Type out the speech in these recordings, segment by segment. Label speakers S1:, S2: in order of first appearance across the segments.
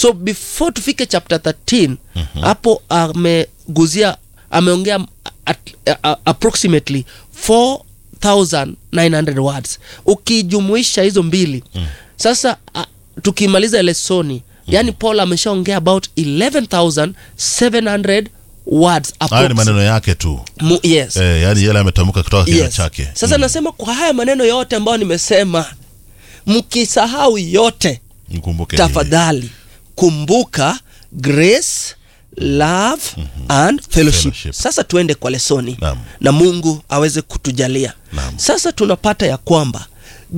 S1: so before tufike chapter 13 hapo ameguzia ameongea at, uh, approximately 4900 words ukijumuisha hizo mbili mm. sasa uh, tukimaliza lesoni mm. yani paul ameshaongea about 11700 words
S2: haya ni
S1: approx-
S2: maneno yake tu
S1: Mu, yes
S2: eh, yani yale ametamka kutoka kinywa
S1: yes.
S2: chake
S1: sasa nasema kwa haya maneno yote ambayo nimesema mkisahau yote
S2: mkumbuke hili.
S1: tafadhali kumbuka grace love and fellowship.
S2: Fellowship.
S1: sasa tuende kwa lesoni
S2: Naam.
S1: na mungu aweze kutujalia
S2: Naam.
S1: sasa tunapata ya kwamba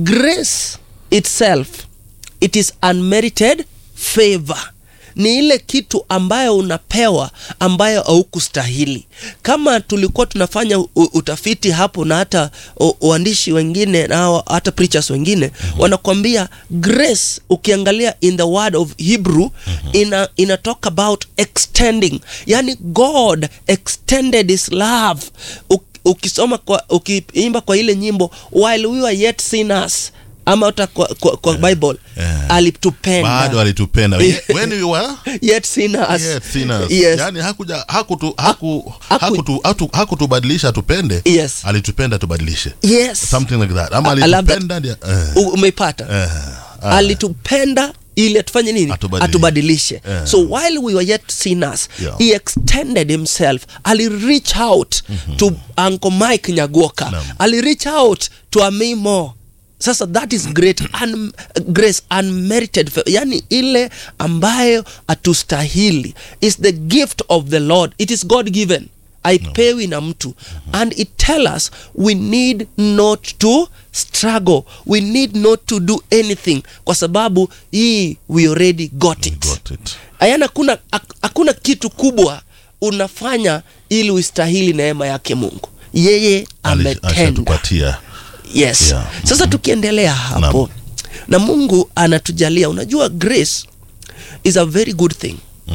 S1: grace itself it is unmerited favor ni ile kitu ambayo unapewa ambayo haukustahili kama tulikuwa tunafanya u- utafiti hapo na hata u- uandishi wengine na hata preachers wengine mm-hmm. wanakwambia grace ukiangalia in the word of hebrew mm-hmm. ina, ina talk about extending yani god extended his love U, ukisoma kwa ukiimba kwa ile nyimbo while we were yet sinners ama hata kwa, kwa, kwa bible
S2: yeah.
S1: alitupenda
S2: bado alitupenda when we were
S1: yet sinners.
S2: yet sinners.
S1: Yes.
S2: yani hakuja hakutu haku
S1: haku-
S2: hakutu hatu- hakutubadilisha tupende
S1: Yes.
S2: alitupenda tubadilishe
S1: yes
S2: something like that ama
S1: I love that.
S2: alitupenda ndio eh,
S1: U- umeipata
S2: eh, ah,
S1: alitupenda ili atufanye nini
S2: Atubadilishe.
S1: atubadilishe
S2: Yeah.
S1: so while we were yet sinners
S2: Yeah.
S1: he extended himself ali reach out to uncle mike nyagoka
S2: Naam.
S1: ali reach out to amimo sasa that is great un, grace unmerited fa- yani ile ambayo atustahili is the gift of the lord it is god given aipewi na mtu and it tell us we need not to struggle we need not to do anything kwa sababu hii we already got it
S2: got it.
S1: ayana hakuna hak- hakuna kitu kubwa unafanya ili ustahili neema yake mungu yeye
S2: Ali-
S1: ametenda
S2: ashatupatia
S1: yes
S2: Yeah.
S1: sasa tukiendelea hapo na mungu anatujalia unajua grace is a very good thing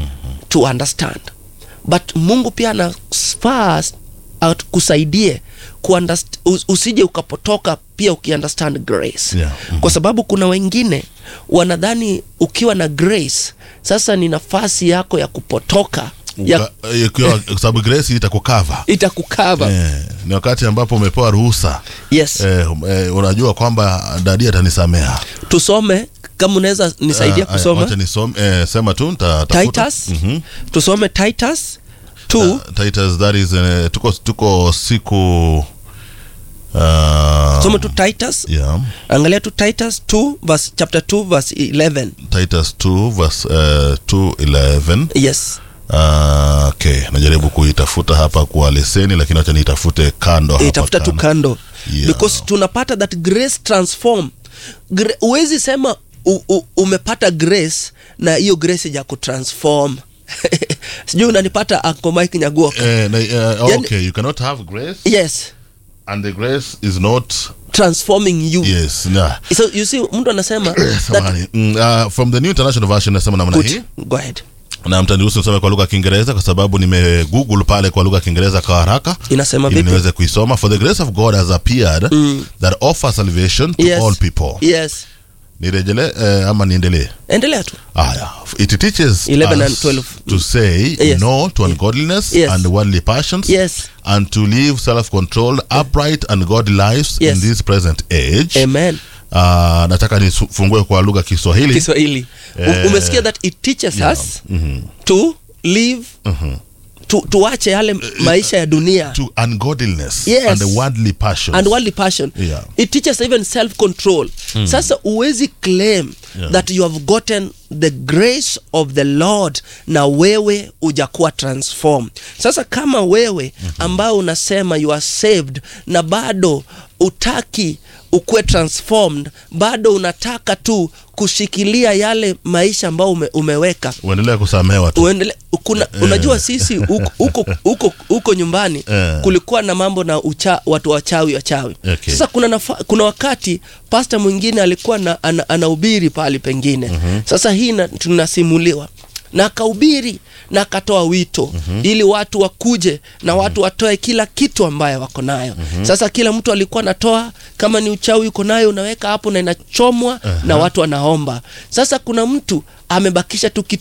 S1: to understand but mungu pia anafaa atukusaidie kuunderst- us- usije ukapotoka pia ukiunderstand grace
S2: Yeah. Mhm.
S1: kwa sababu kuna wengine wanadhani ukiwa na grace sasa ni nafasi yako ya kupotoka ya
S2: Uka- eh, ikiwa- kwa sababu grace itakukava
S1: itakukava
S2: eh, ni wakati ambapo umepewa ruhusa
S1: yes
S2: eh, eh, unajua kwamba dadi atanisamea
S1: tusome kama unaweza nisaidia
S2: Eh, eh,
S1: kusoma
S2: wacha nisome eh, sema tu nitatafuta.
S1: titus
S2: Mhm.
S1: tusome titus 2
S2: Uh, Titus, that is, eh, tuko tuko siku uh,
S1: soma tu titus
S2: yeah,
S1: angalia tu titus 2 verse, chapter 2 verse 11
S2: Titus 2 verse uh, 211
S1: yes
S2: uh, okay najaribu kuitafuta hapa kwa leseni lakini wacha niitafute kando hapa
S1: itafuta tu
S2: kando.
S1: kando
S2: Yeah.
S1: because tunapata that grace transform Gra- huwezi sema u, u, umepata grace na hiyo grace ja kutransform sijui unanipata Uncle Mike nyaguoka
S2: Eh, na, eh,
S1: Yani-
S2: okay you cannot have grace
S1: yes
S2: and the grace is not
S1: transforming you
S2: yes nah.
S1: so you see mtu anasema that,
S2: Samahani. Mm, uh, from the new international version nasema namna hii
S1: good, go ahead
S2: na mtaniruhusu nisome kwa lugha ya kiingereza kwa sababu nimegoogle pale kwa lugha ya kiingereza kwa haraka
S1: Inasema
S2: ili
S1: vipi?
S2: niweze kuisoma for the grace of god has appeared that offers salvation to
S1: yes
S2: all people
S1: yes
S2: nirejele eh, ama niendelee
S1: endelea tu
S2: Aya, it teaches
S1: 11 and
S2: us
S1: 12.
S2: to say
S1: Yes.
S2: no to ungodliness
S1: Yes.
S2: and worldly passions
S1: Yes.
S2: and to live self-controlled upright and godly lives
S1: Yes.
S2: in this present age
S1: amen
S2: uh, nataka nifungue kwa lugha ya kiswahili
S1: kiswahili
S2: Eh,
S1: U- umesikia that it teaches
S2: yeah.
S1: us to live tu, tuache yale maisha ya dunia
S2: to ungodliness
S1: Yes.
S2: and the worldly passions
S1: and worldly passion
S2: Yeah.
S1: it teaches even self control sasa uwezi claim
S2: Yeah.
S1: that you have gotten the grace of the lord na wewe ujakuwa transform sasa kama wewe ambao unasema you are saved na bado utaki ukuwe transformed bado unataka tu kushikilia yale maisha ambayo ume, umeweka
S2: uendelea kusamehewa tu
S1: uendele kuna unajua sisi huko- huko huko huko nyumbani
S2: Eh.
S1: kulikuwa na mambo na ucha, watu wachawi wachawi
S2: Okay.
S1: sasa kuna nafa, kuna wakati pasta mwingine alikuwa na, ana, anahubiri pahali pengine sasa hii na- tunasimuliwa na akahubiri na akatoa wito ili watu wakuje na watu watoe kila kitu ambayo wako nayo sasa kila mtu alikuwa anatoa kama ni uchawi uko nayo unaweka hapo na inachomwa na watu wanaomba sasa kuna mtu amebakisha tu kitu